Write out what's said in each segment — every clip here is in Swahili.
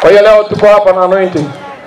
Kwa hiyo leo tuko hapa na anointing.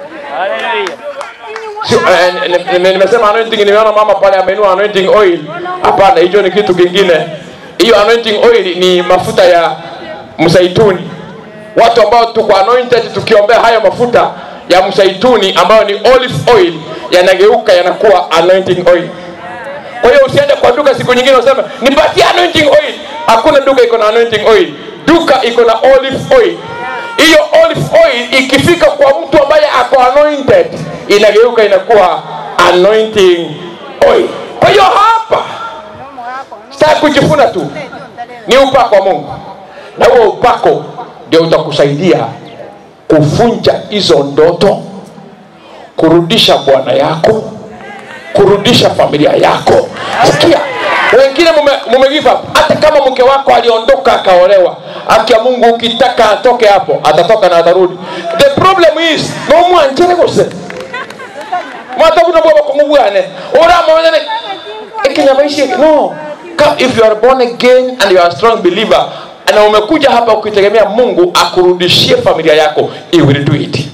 Sio, eh, ni- ni- nimesema anointing, nimeona mama pale ameinua anointing oil. Hapana, hicho ni kitu kingine. Hiyo anointing oil ni mafuta ya msaituni. Watu ambao tuko anointed tukiombea hayo mafuta ya msaituni ambayo ni olive oil yanageuka yanakuwa anointing oil. Kwa hiyo usiende kwa duka siku nyingine useme nipatie anointing oil. Hakuna duka iko na anointing oil. Duka iko na olive oil. Hiyo olive oil ikifika kwa mtu ambaye ako anointed inageuka inakuwa anointing oil. Kwa hiyo hapa sitaki kujifuna tu, ni upako wa Mungu, na huo upako ndio utakusaidia kuvunja hizo ndoto, kurudisha bwana yako, kurudisha familia yako. Sikia, wengine mume, mume give up. Hata kama mke wako aliondoka akaolewa, haki ya Mungu, ukitaka atoke hapo, atatoka na atarudi. The problem is no mwanjere gose mwatabuta bwaba kumubwane ora mwana ikinyamaishi no Come, if you are born again and you are a strong believer na umekuja hapa ukitegemea Mungu akurudishie familia yako he will do it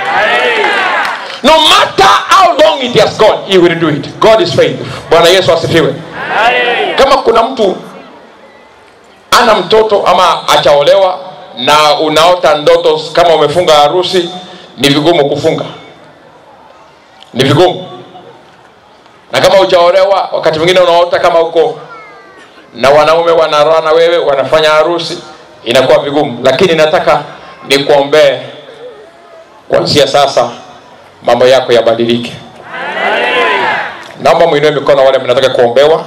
no matter how long it has gone he will do it God is faithful Bwana Yesu asifiwe kama kuna mtu ana mtoto ama achaolewa na unaota ndoto kama umefunga harusi ni vigumu kufunga ni vigumu na kama hujaolewa wakati mwingine unaota kama uko na wanaume wanaroa na wewe wanafanya harusi inakuwa vigumu lakini nataka nikuombee kuanzia sasa mambo yako yabadilike naomba mwinue mikono wale mnataka kuombewa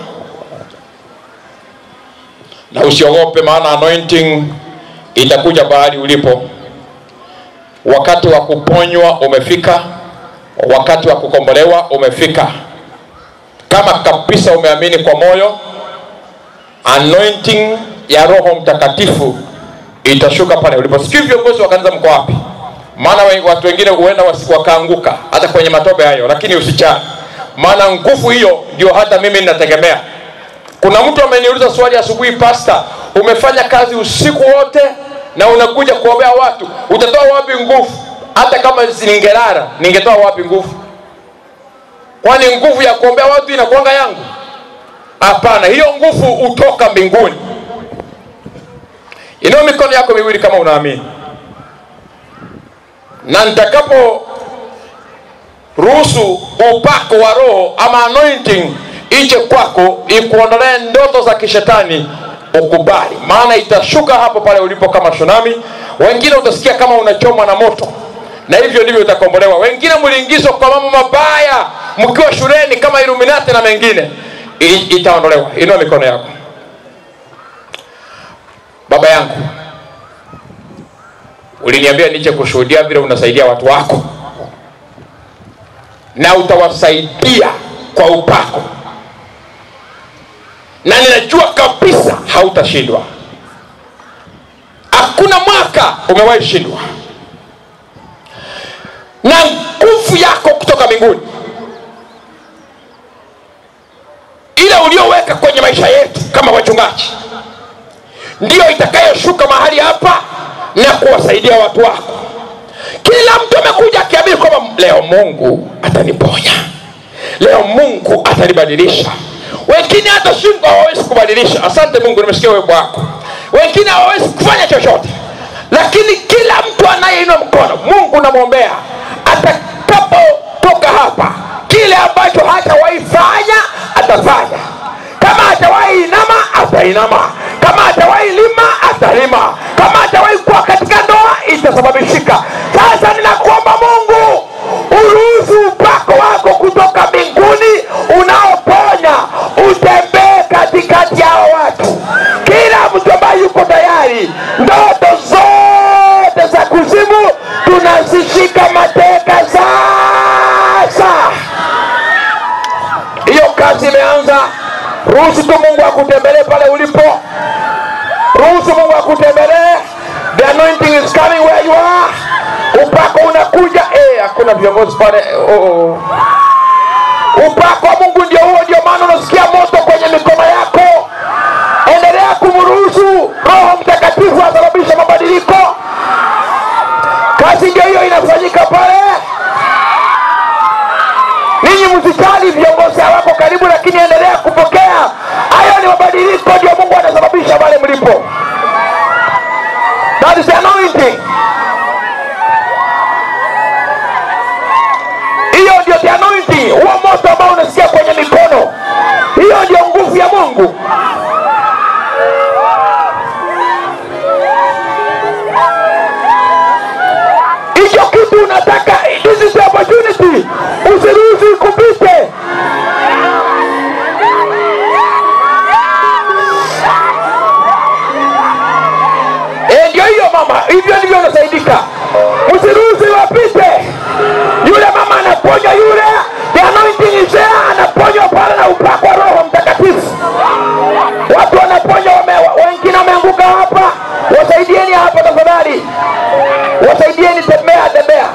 na usiogope maana anointing itakuja bahali ulipo wakati wa kuponywa umefika wakati wa kukombolewa umefika kama kabisa umeamini kwa moyo anointing ya roho mtakatifu itashuka pale ulipo sijui viongozi wa kanisa mko wapi maana we- watu wengine huenda wasi- wakaanguka hata kwenye matope hayo lakini usichane maana nguvu hiyo ndio hata mimi ninategemea kuna mtu ameniuliza swali asubuhi pasta umefanya kazi usiku wote na unakuja kuombea watu utatoa wapi nguvu hata kama ningelala ningetoa wapi nguvu kwani nguvu ya kuombea watu inakuanga yangu hapana hiyo nguvu hutoka mbinguni inao mikono yako miwili kama unaamini na nitakapo ruhusu upako wa roho ama anointing ije kwako ikuondolee ndoto za kishetani ukubali maana itashuka hapo pale ulipo kama tsunami wengine utasikia kama unachomwa na moto na hivyo ndivyo utakombolewa wengine mliingizwa kwa mambo mabaya mkiwa shuleni kama iluminati na mengine I, itaondolewa inua mikono yako baba yangu uliniambia nije kushuhudia vile unasaidia watu wako na utawasaidia kwa upako na ninajua kabisa hautashindwa hakuna mwaka umewahi shindwa na nguvu yako kutoka mbinguni ile ulioweka kwenye maisha yetu kama wachungaji ndiyo itakayoshuka mahali hapa na kuwasaidia watu wako kila mtu amekuja akiamini kwamba leo mungu ataniponya leo mungu atanibadilisha wengine hata shingo hawawezi kubadilisha asante mungu nimesikia wimbo wako wengine hawawezi kufanya chochote lakini kila mtu anayeinua mkono mungu namwombea atakapotoka hapa kile ambacho hatawahi fanya atafanya kama hatawahi inama atainama kama hatawahi lima atalima kama hatawahi kuwa katika ndoa itasababishika sasa ninakuomba mungu uruhusu upako wako kutoka mbinguni unaoponya utembee katikati yao watu kila mtu ambaye yuko tayari ndoto zote za kuzimu tunazishika mateka sasa hiyo kazi imeanza ruhusu tu mungu akutembelee pale ulipo ruhusu mungu akutembelee the anointing is coming where you are upako unakuja eh, hakuna viongozi pale oh, oh. upako wa mungu ndio huo ndio maana unasikia moto kwenye mikono yako endelea kumruhusu roho mtakatifu asababisha mabadiliko kazi si ndio hiyo inafanyika pale ninyi msijali viongozi hawako karibu lakini endelea kupokea hayo ni mabadiliko ndio mungu anasababisha pale mlipo that is the anointing hiyo ndio the anointing huo moto ambao unasikia kwenye mikono hiyo ndio nguvu ya mungu hicho kitu unataka this is the opportunity usiruhusi kupite Eh, ndio hiyo mama hivyo ndivyo unasaidika msiruhusi wapite yule mama anaponya yule the anointing is there anaponywa pale na upako wa roho mtakatifu watu wanaponywa wame- wengine wameanguka hapa wasaidieni hapa tafadhali wasaidieni tembea tembea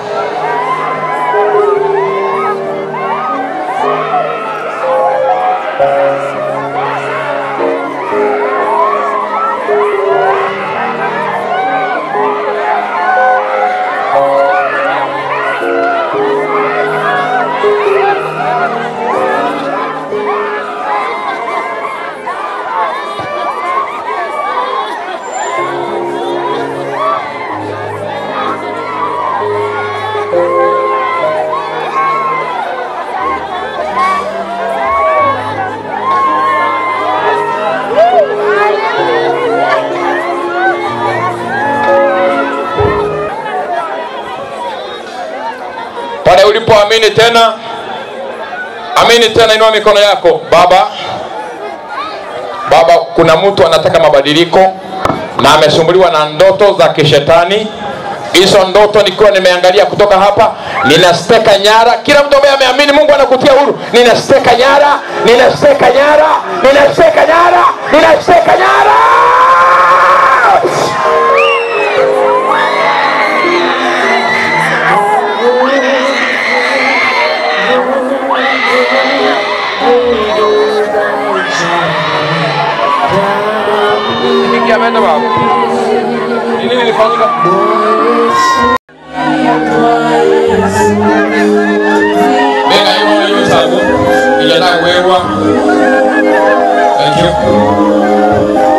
pale ulipoamini tena amini tena inua mikono yako baba baba kuna mtu anataka mabadiliko na amesumbuliwa na ndoto za kishetani hizo ndoto nikiwa nimeangalia kutoka hapa ninasteka nyara kila mtu ambaye ameamini mungu anakutia huru ninasteka nyara ninasteka nyara ninasteka nyara ninasteka nyara Nini ameenda baba? Nini nilifanyika? Bega hiyo hiyo sabu. Ijana wewa. Thank you.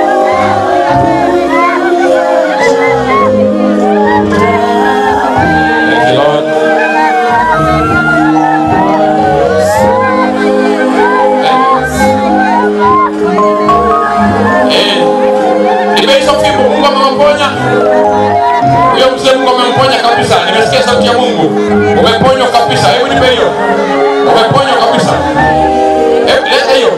Thank you, Lord. Eh, nimeisha fimbo Mungu amemponya huyo mzee. Mungu amemponya kabisa, nimesikia sauti ya Mungu. Umeponywa kabisa, hebu nipe hiyo. Umeponywa kabisa, hebu leta hiyo.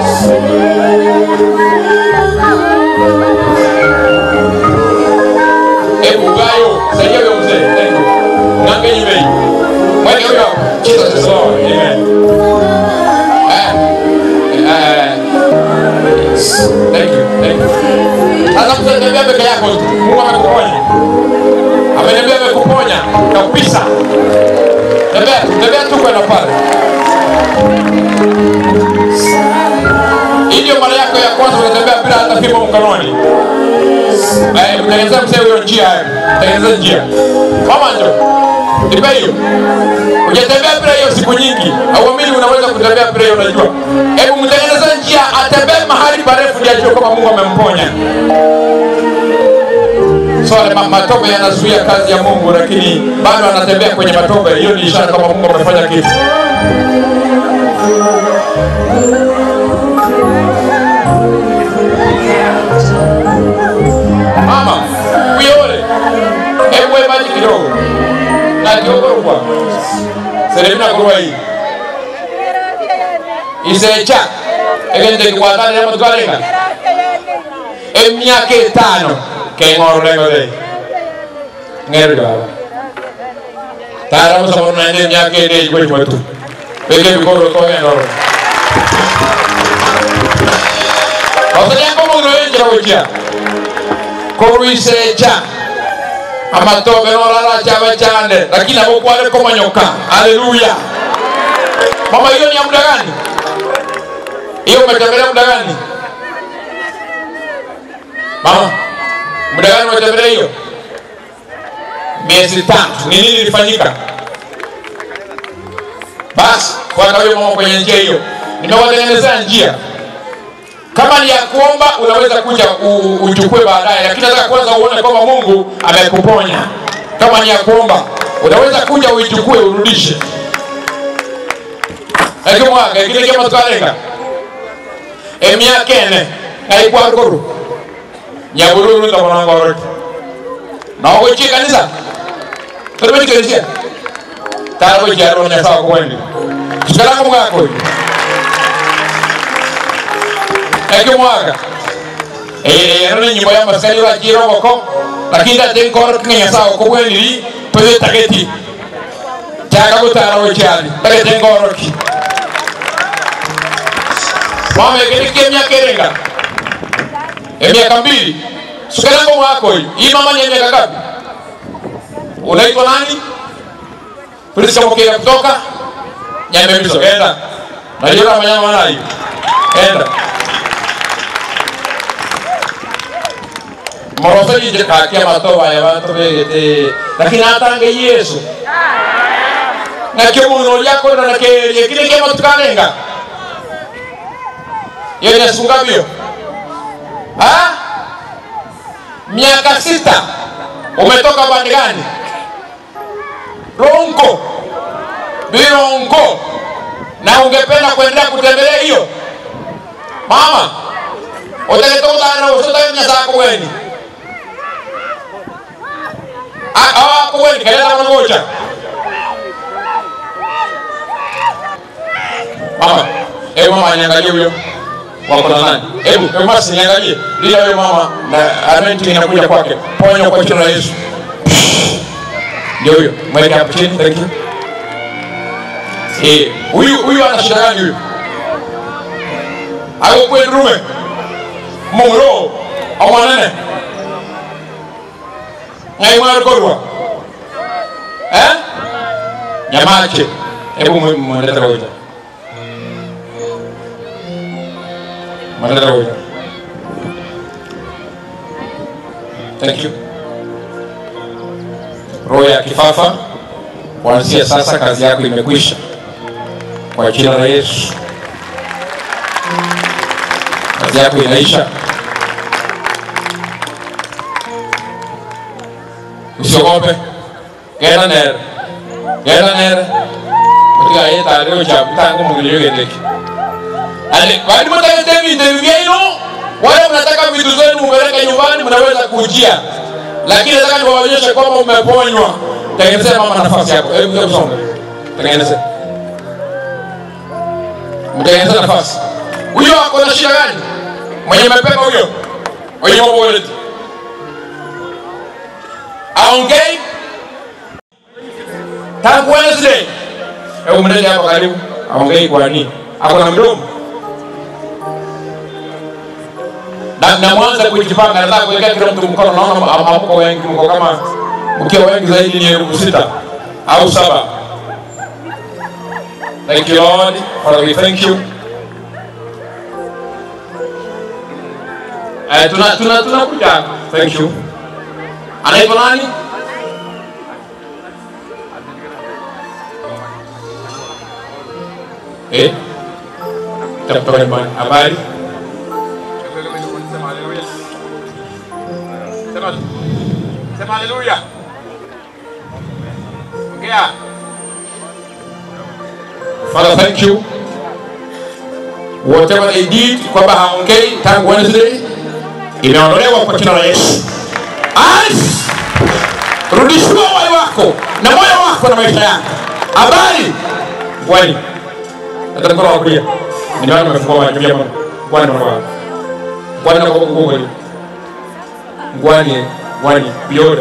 Hebu gayo, saidia huyo mzee. Thank you. Nange nyime hiyo. Mweke huyo hapo. Jesus is Lord. Amen. Eh, eh, Thank you. Thank you. Sasa mzee tembea peke yako tu. Mungu amekuponya. Ameniambia amekuponya kabisa. Tembea, tembea tu kwenda pale. Hii ndio mara yako ya kwanza unatembea bila hata fimbo mkononi. Eh, mtengenezea mzee huyo njia hayo. Tengenezea njia. Mama njoo. Nipe hiyo. Hujatembea bila hiyo siku nyingi. Hauamini unaweza kutembea bila hiyo unajua. Hebu mtengenezee njia atembee mahali parefu ndio ajue kama Mungu amemponya. So ma- matope yanazuia kazi ya Mungu lakini bado anatembea kwenye matope. Hiyo ni ishara kama Mungu amefanya kitu. Mama, uyole. Hebu we maji kidogo. Na kiogorwa. Seremina kurwa hii. Isecha. Egende kwatana ya mutwalenga. Emyaka etano keng'oro lengo de. Ngero baba. Tara musa mwana nende emyaka ende iko chwetu. Beke bikoro to ngero. Osanya komo ngiro yenje kuchia. Koruisecha. amatobe norara chama chande lakini abokwale komanyoka haleluya mama hiyo ni ya muda gani hiyo umetembelea muda gani mama muda gani umetembelea hiyo miezi tatu. Ni nini ilifanyika? Basi fuata huyo mama kwenye njia hiyo, nimewatengenezea njia. Kama ni ya kuomba, unaweza kuja u- uchukue baadaye, lakini nataka kwanza uone kwamba Mungu amekuponya. Kama ni ya kuomba, unaweza kuja uichukue urudishe. ekimwaga ekile kema tukalenga emyaka ene ngaikwakuru nyabululu ndamonangoroti nogochie kanisa torimetikelisia taragochiaro nyasawa kuwendi tukalango mwako ekimwaga eno ni nyimbo ya maskani wachirogoko lakini tatenkoro kinga nyasawa kubweniri toye tageti chakagutaragochiari tagete ngoroki mama ekereke emyaka erenga emiaka mbili sukalango mwako hii hii mama ni miaka ngapi unaitwa nani tulisamokea kutoka nyamemizo enda najua manyama nayo enda morosojije kakia matoba ya bantu begete lakini atange yesu nakio muno lyakorera nakerie kile kiama tukalenga yenye siku ngapi hiyo Ha? miaka sita umetoka bandi gani ronko bironko na ungependa kuendelea kutembelea hiyo mama utaketokutana usotaemnyasako weni awako weni kaleta managocha mama hebu mama niangalie huyo wako na nani hebu hebu basi niangalie lila huyo mama na anointing inakuja kwake ponya kwa jina la Yesu ndio huyo mweke hapo chini thank you eh huyu huyu ana shida gani huyu ako kwetu rume mungro au manene ngai mwaro korwa eh nyamache hebu mwendete kwa Mandala huyo. Thank you. Roho ya kifafa, kuanzia sasa kazi yako imekwisha kwa jina la Yesu. Kazi yako inaisha. Usiogope. Genda nere. Genda nere. Mutiga yeta leo cha mtango mugilio gendeki. Ale, kwani mtaka vindu vyenu wale mnataka vitu zenu mupeleke nyumbani, mnaweza kujia, lakini nataka niwaonyeshe kwamba umeponywa. Tengenezea mama nafasi yako, hebu hebu songa, tengeneze, mtengeneze nafasi. Huyo ako na shida gani? Mwenye mapepo huyo, mwenye mambo yote aongei tangu Wednesday. Hebu mlete hapa karibu, aongei kwa nini? Ako na mdomo na, na mwanza kujipanga, nataka kuwekea kila mtu mkono. Naona hamko wengi, mko kama mkiwa wengi zaidi ni elfu sita au saba. Thank you Lord, Father we thank you. Eh, tuna tuna tunakuja. Thank you. Anaitwa nani? Eh? Kutoka nyumbani. Habari? Sema sema haleluya. Ongea. Father, thank you. Whatever they did kwamba haongei tangu Wednesday imeondolewa kwa jina la Yesu. Alice, rudishiwa uhai wako na moyo wako na maisha yako. Habari Bwani, hata mkono wa kulia nimeona umefungua macho ya Mungu. Bwana Mungu. Bwana kwa Mungu ngwani ngwani biyore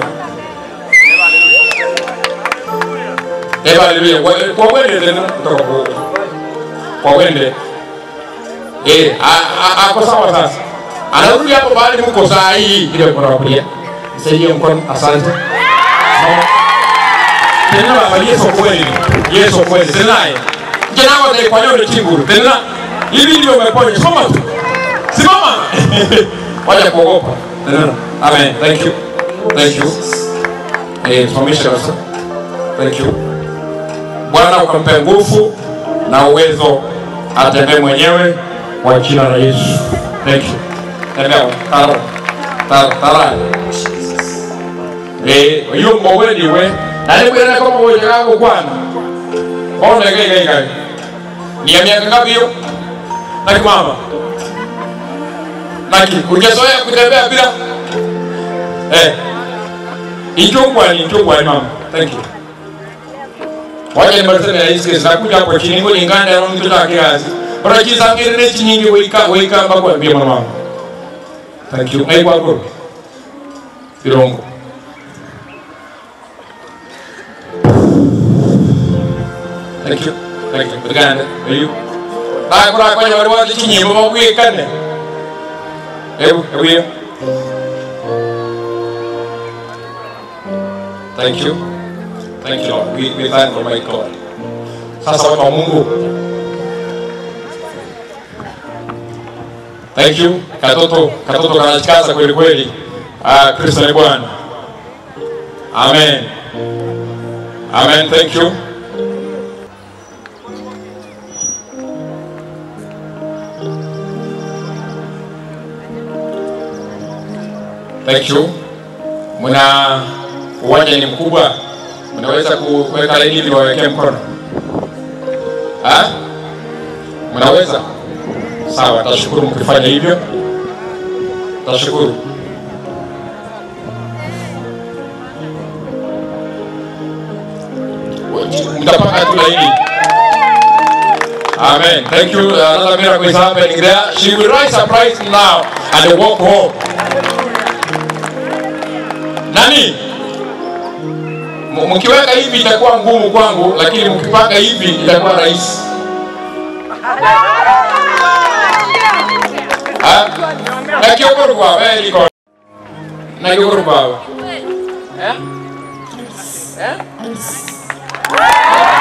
eba haleluya kwa wende tena kutoka kwa kwa wende eh ako sawa sasa anarudi hapo bali mko saa hii ile mkono wa kulia msaidie mkono asante tena baba Yesu kweli Yesu kweli tena jana wote kwa leo chinguru tena hivi ndio umeponya soma tu simama wacha kuogopa Amen. Thank you. Thank you. Eh, simamisha kabisa. Thank you. Bwana ukampe nguvu na uwezo atembee mwenyewe kwa jina la Yesu. Thank you. Tembea. Taro. Taro. Taro. Eh, hiyo mbowe ni we. Na ni kwenda kama wewe yako kwana. Mbona gai gai gai. Ni ya miaka ngapi hiyo? Naki mama. Naki, ungezoea kutembea bila eh. Ichungwa ni ichungwa ni mama. Thank you. Wacha nimalizane na hizi kesi nakuja hapo chini ngo lingana na mtu ta kiasi. Ora kisa ngire chi nyingi weka weka mbako mbia mama wangu. Thank you. Ngai kwako. Kirongo. Thank you. Thank you. Biganda. Ayu. Ba kura kwa nyama wadi chi nyimbo ba kuye kanne. Ebu, ebu hiyo. Thank you. Thank you Lord. We, we thank Almighty God. Sasa watu wa Mungu. Thank you. Katoto, katoto kanachikaza kweli kweli. Ah, Kristo ni Bwana. Amen. Amen. Thank you. Thank you. Muna uwanja ni mkubwa, mnaweza kuweka laini ili wawekee mkono ha? Mnaweza? Sawa, tashukuru mkifanya hivyo, tashukuru. Mtapanga tu laini. Amen. Thank you. Another miracle is happening there. She will rise surprise now and walk home. Nani? M- Mkiweka hivi itakuwa ngumu kwangu, lakini mkipanga hivi itakuwa rahisi. Ah? Na kiogoro kwa wewe liko. Na kiogoro kwa wewe. Eh? Eh?